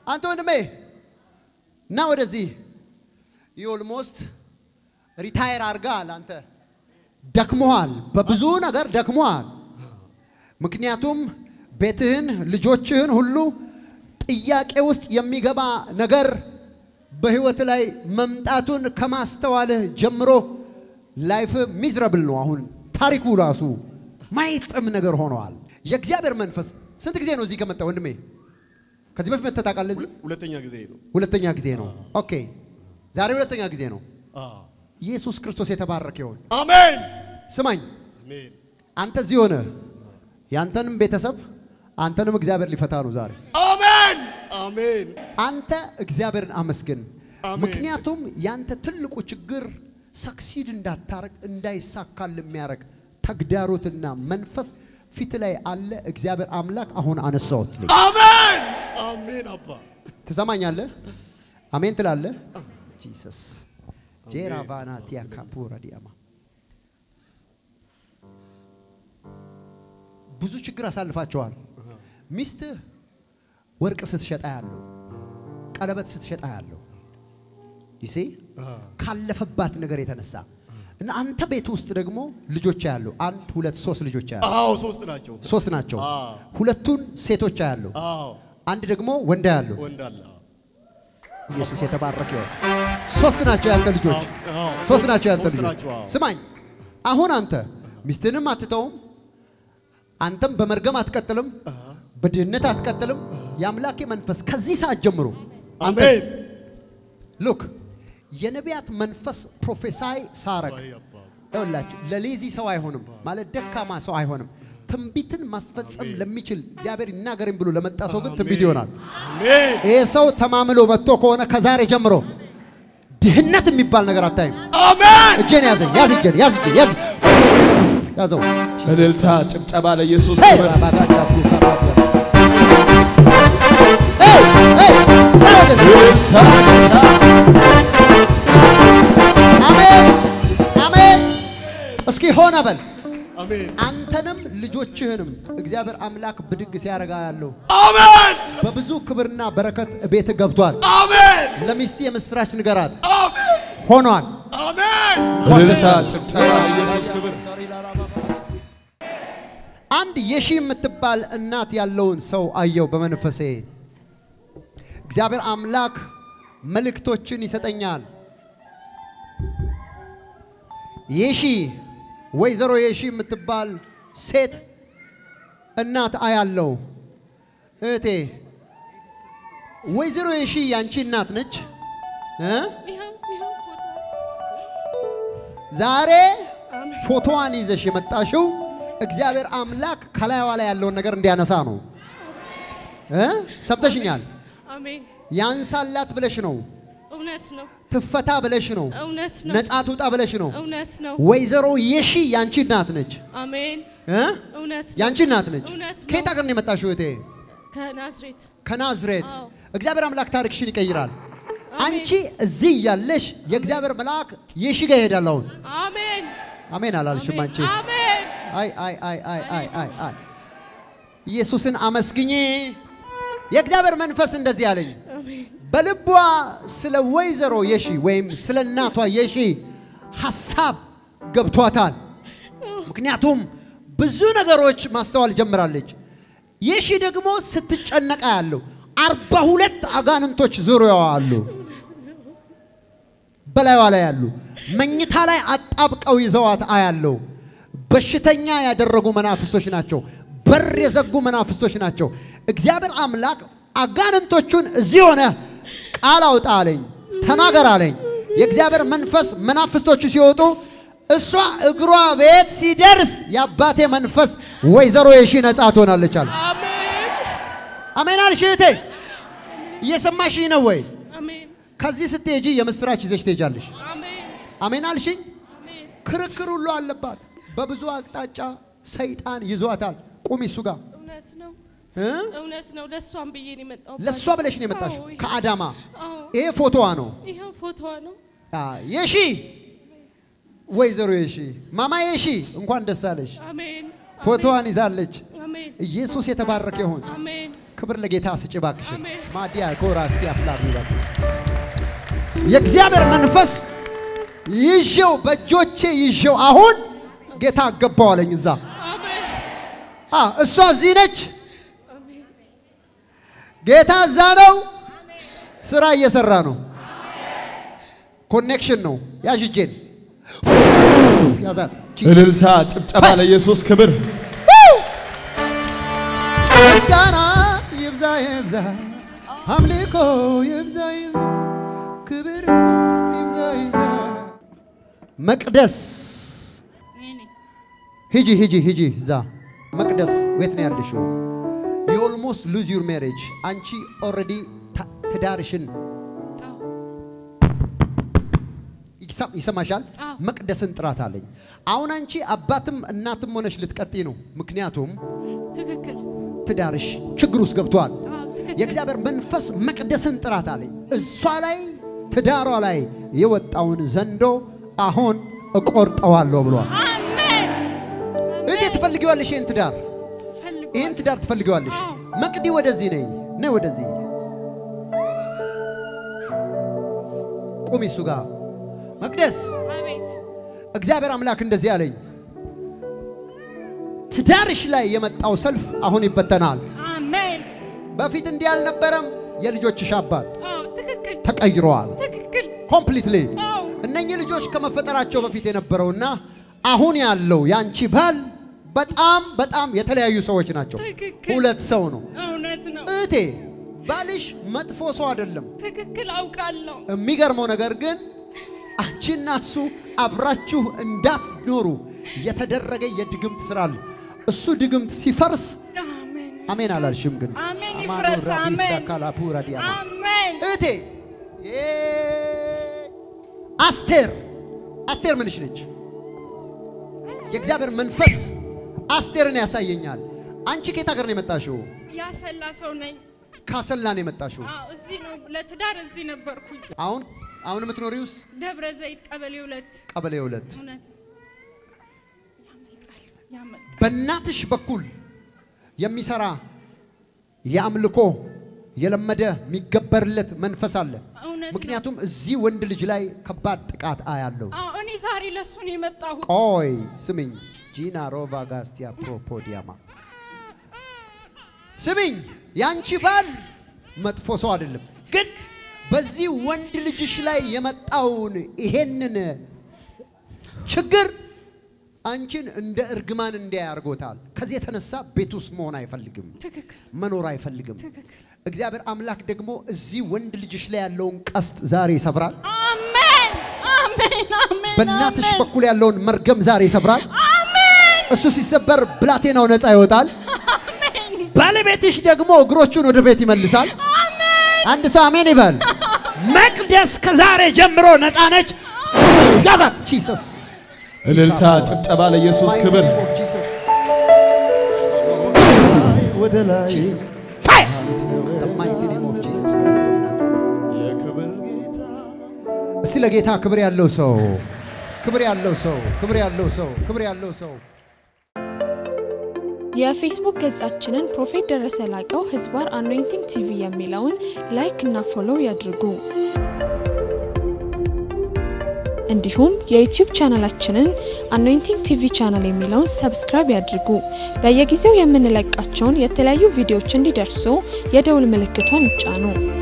አንተ ወንድሜ እና ወደዚህ ኦልሞስት ሪታየር አድርገሃል። አንተ ደክሞሃል፣ በብዙ ነገር ደክሞሃል። ምክንያቱም ቤትህን፣ ልጆችህን ሁሉ ጥያቄ ውስጥ የሚገባ ነገር በህይወት ላይ መምጣቱን ከማስተዋልህ ጀምሮ ላይፍ ሚዝረብል ነው። አሁን ታሪኩ ራሱ ማይጥም ነገር ሆነዋል። የእግዚአብሔር መንፈስ ስንት ጊዜ ነው እዚህ ከመጣ ወንድሜ? ከዚህ በፊት መተህ ታውቃለህ? እዚህ ሁለተኛ ጊዜ ነው። ሁለተኛ ጊዜ ነው። ኦኬ፣ ዛሬ ሁለተኛ ጊዜ ነው። አዎ። ኢየሱስ ክርስቶስ የተባረከ ይሁን። አሜን ስማኝ፣ አሜን አንተ እዚህ ሆነ ያንተንም ቤተሰብ አንተንም እግዚአብሔር ሊፈታ ነው ዛሬ። አሜን አሜን አንተ እግዚአብሔርን አመስግን። አሜን። ምክንያቱም ያንተ ትልቁ ችግር ሰክሲድ እንዳታረግ እንዳይሳካል የሚያደርግ ተግዳሮትና መንፈስ ፊት ላይ አለ። እግዚአብሔር አምላክ አሁን አነሳሁት። አሜን አሜን አባ ትሰማኛለህ? አሜን ትላለህ? ጂሰስ ጄራቫና ቲያካፑራ ዲያማ ብዙ ችግር አሳልፋቸዋል። ሚስትህ ወርቅ ስትሸጣ ያለው ቀለበት ስትሸጣ ያለው ይሴ ካለፈባት ነገር የተነሳ እና አንተ ቤት ውስጥ ደግሞ ልጆች ያለው አንድ ሁለት ሶስት ልጆች ያለው አዎ ሶስት ናቸው። ሶስት ናቸው። አዎ። ሁለቱን ሴቶች ያለው አዎ አንድ ደግሞ ወንድ ያለው ወንድ አለ። ኢየሱስ የተባረከ ይሁን። ሶስት ናቸው ያንተ ልጆች፣ አዎ። ሶስት ናቸው ያንተ ሶስት ልጆች። ናቸው፣ አዎ። ስማኝ፣ አሁን አንተ ሚስትንም አትተውም፣ አንተም በመርገም አትቀጥልም፣ በድህነት አትቀጥልም። የአምላኬ መንፈስ ከዚህ ሰዓት ጀምሮ አንተ አሜን ሉክ የነቢያት መንፈስ ፕሮፌሳይ ሳረግ አይ አባ ይኸውላችሁ ለሌዚ ሰው አይሆንም ማለት ደካማ ሰው አይሆንም። ትንቢትን ማስፈጸም ለሚችል እግዚአብሔር ይናገረኝ ብሎ ለመጣ ሰው ግን ትንቢት ይሆናል። አሜን ይህ ሰው ተማምሎ መጥቶ ከሆነ ከዛሬ ጀምሮ ድህነት የሚባል ነገር አታይም። አሜን እጄን ያዘኝ፣ ያዝ እጄን፣ ያዝ እጄን፣ ያዝ ያዘው። እልልታ፣ ጭብጨባ ለኢየሱስ ሄይ! ክብር። ሄይ! ሄይ! ና ወደዚህ። እልልታ፣ አሜን አሜን። እስኪ ሆነ በል አሜን አንተንም ልጆችህንም እግዚአብሔር አምላክ ብድግ ሲያረጋ ያለው አሜን በብዙ ክብርና በረከት ቤት ገብቷል። አሜን ለሚስት የምስራች ንገራት አሜን ሆኗል። አሜን እልልታ፣ ጭብጨባ ለኢየሱስ ክብር። አንድ የሺ የምትባል እናት ያለውን ሰው አየው በመንፈሴ። እግዚአብሔር አምላክ መልእክቶችን ይሰጠኛል። የሺ ወይዘሮ የሺ የምትባል ሴት እናት አያለው። እህቴ ወይዘሮ የሺ ያንቺ እናት ነች እ ይኸው ይኸው ፎቶ ዛሬ አሜን ፎቶዋን ይዘሽ የመጣሽው እግዚአብሔር አምላክ ከላይዋ ላይ ያለውን ነገር እንዲያነሳ ነው እ ሰምተሽኛል? አሜን ያንሳላት ብለሽ ነው፣ እውነት ነው ትፈታ ብለሽ ነው፣ እውነት ነው ነጻ ትውጣ ብለሽ ነው። እውነት ነው ወይዘሮ የሺ ያንቺ እናት ነች አሜን እ እውነት ነው ያንቺ እናት ነች። እውነት ነው። ከየት ሀገር ነው የመጣሽው እህቴ? ከናዝሬት ከናዝሬት። አዎ። እግዚአብሔር አምላክ ታሪክሽን ይቀይራል። አሜን። አንቺ እዚህ እያለሽ የእግዚአብሔር መልአክ የሺ ጋር ይሄዳል። አሁን አሜን አሜን አላልሽም አንቺ? አሜን አይ አይ አይ አይ አይ አይ አይ ኢየሱስን አመስግኜ የእግዚአብሔር መንፈስ እንደዚህ አለኝ። አሜን በልቧ ስለ ወይዘሮ የሺ ወይም ስለ እናቷ የሺ ሐሳብ ገብቷታል። ምክንያቱም ብዙ ነገሮች ማስተዋል ጀምራለች። የሺ ደግሞ ስትጨነቃ ያለው አርባ ሁለት አጋንንቶች ዙሪያዋ አሉ። በላይዋ ላይ ያሉ መኝታ ላይ አጣብቀው ይዘዋት አያለው። በሽተኛ ያደረጉ መናፍስቶች ናቸው። በር የዘጉ መናፍስቶች ናቸው። እግዚአብሔር አምላክ አጋንንቶቹን እዚህ ሆነ ቃል አውጣ አለኝ፣ ተናገር አለኝ። የእግዚአብሔር መንፈስ መናፍስቶቹ ሲወጡ እሷ እግሯ ቤት ሲደርስ የአባቴ መንፈስ ወይዘሮ የሺ ነጻ ትሆናለች አለ። አሜን አሜን አልሽ እህቴ፣ እየሰማሽኝ ነው ወይ? አሜን ከዚህ ስትሄጂ የምስራች ይዘሽ ትሄጃለሽ። አሜን አሜን አልሽኝ። አሜን ክርክር ሁሉ አለባት። በብዙ አቅጣጫ ሰይጣን ይዟታል። ቁሚ እሱ ጋር እውነት ነው እ? እውነት ነው ለእሷም ብዬ ነው የመጣሁት ለእሷ ብለሽ ነው የመጣሽው አዎ፣ ከአዳማ። አዎ ይሄ ፎቶዋ ነው። ይኸው ፎቶዋ ነው አ፣ የሺ ወይዘሮ የሺ ማማ የሺ እንኳን ደስ አለሽ። አሜን ፎቶዋን ይዛለች። አሜን ኢየሱስ የተባረከ ይሁን። አሜን ክብር ለጌታ ስጭ ባክሽ። አሜን። ማዲያ ኮራ እስቲ አፍላሪ ባክ የእግዚአብሔር መንፈስ ይዤው በእጆቼ ይዤው አሁን ጌታ አገባዋለኝ እዛ አሜን አ እሷ እዚህ ነች። አሜን ጌታ እዛ ነው። ስራ እየሰራ ነው። ኮኔክሽን ነው። ያዥ እጄን ያዛት። እልልታ፣ ጭብጨባ ለኢየሱስ ክብር። ምስጋና ይብዛ ይብዛ፣ አምልኮ ይብዛ ይብዛ፣ ክብር ይብዛ ይብዛ። መቅደስ እኔ ሂጂ ሂጂ ሂጂ እዛ መቅደስ ቤት ነው ያለሽው። ዩ ኦልሞስት ሉዝ ዩር ሜሬጅ አንቺ ኦልሬዲ ትዳርሽን አዎ ይሰ- ይሰማሻል። አዎ። መቅደስን ጥራት አለኝ። አሁን አንቺ አባትም እናትም ሆነሽ ልትቀጥይ ነው። ምክንያቱም ትክክል ትዳርሽ ችግር ውስጥ ገብቷል። አዎ ትክክል የእግዚአብሔር መንፈስ መቅደስን ጥራት አለኝ። እሷ ላይ ትዳሯ ላይ የወጣውን ዘንዶ አሁን እቆርጠዋለሁ ብሏል። አሜን እዴ ትፈልጊዋለሽ? ይህን ትዳር ፈልጓል ይህን ትዳር ትፈልጊዋለሽ? አዎ። መቅዲ ወደዚህ ነይ፣ ነይ ወደዚህ ቁሚ እሱ ጋር መቅደስ አቤት እግዚአብሔር አምላክ እንደዚህ አለኝ፣ ትዳርሽ ላይ የመጣው ሰልፍ አሁን ይበተናል። አሜን በፊት እንዲህ አልነበረም። የልጆችሽ አባት አዎ ትክክል ተቀይረዋል ትክክል ኮምፕሊትሊ። አዎ እነኚህ ልጆች ከመፈጠራቸው በፊት የነበረውና አሁን ያለው ያንቺ ባል በጣም በጣም የተለያዩ ሰዎች ናቸው። ትክክል ሁለት ሰው ነው። እውነት ነው እህቴ ባልሽ መጥፎ ሰው አይደለም። ትክክል አውቃለሁ የሚገርመው ነገር ግን አንቺና እሱ አብራችሁ እንዳትኖሩ የተደረገ የድግምት ስራ አለ። እሱ ድግምት ሲፈርስ አሜን አሜን አላልሽም? ግን አሜን አማኑ ይፍረስ ራዲሳ አሜን ካላፑ ራዲያማ አሜን እህቴ ዬ አስቴር አስቴር ምንሽ ነች? የእግዚአብሔር መንፈስ አስቴርን ያሳየኛል። አንቺ ከየት ሀገር ነው የመጣሽው? ያሰላ ሰው ነኝ ካሰላ ነው የመጣሽው። አዎ እዚህ ነው ለትዳር እዚህ ነበርኩኝ አሁን አሁን የምትኖሪውስ ደብረ ዘይት ቀበሌ ሁለት ቀበሌ ሁለት እውነት ያመልጣል ያመልጣል በእናትሽ በኩል የሚሰራ የአምልኮ የለመደ የሚገበርለት መንፈስ አለ። እውነት ነው። ምክንያቱም እዚህ ወንድ ልጅ ላይ ከባድ ጥቃት አያለው። አዎ እኔ ዛሬ ለሱ ነው የመጣሁት ቆይ ስምኝ፣ ጂና ሮቫ ጋስቲያ ፕሮፖዲያማ ስምኝ፣ ያንቺ ባል መጥፎ ሰው አይደለም፣ ግን በዚህ ወንድ ልጅሽ ላይ የመጣውን ይሄንን ችግር አንቺን እንደ እርግማን እንዲያይ አድርጎታል። ከዚህ የተነሳ ቤት ውስጥ መሆን አይፈልግም፣ ትክክል መኖር አይፈልግም። ትክክል እግዚአብሔር አምላክ ደግሞ እዚህ ወንድ ልጅሽ ላይ ያለውን ቀስት ዛሬ ይሰብራል። አሜን አሜን አሜን በእናትሽ አሜን። በኩል ያለውን መርገም ዛሬ ይሰብራል። እሱ ሲሰበር ብላቴናው ነፃ ይወጣል። ባለቤትሽ ደግሞ እግሮቹን ወደ ቤት ይመልሳል። አንድ ሰው አሜን ይበል። መቅደስ ከዛሬ ጀምሮ ነፃ ነች። ያዛት ጂሰስ እልልታ፣ ጭብጨባ ለኢየሱስ ክብር። ወደ ላይ Jesus. Fire! The mighty name of Jesus Christ of Nazareth. የክብር ጌታ እስቲ ለጌታ ክብር ያለው ሰው ክብር ያለው ሰው ክብር ያለው ሰው ክብር ያለው ሰው የፌስቡክ ገጻችንን ፕሮፌት ደረሰ ላቀው ህዝባር አኖይንቲንግ ቲቪ የሚለውን ላይክ እና ፎሎው ያድርጉ። እንዲሁም የዩቲዩብ ቻናላችንን አኖይንቲንግ ቲቪ ቻናል የሚለውን ሰብስክራይብ ያድርጉ። በየጊዜው የምንለቃቸውን የተለያዩ ቪዲዮዎች እንዲደርሱ የደውል ምልክቷን ይጫኑ።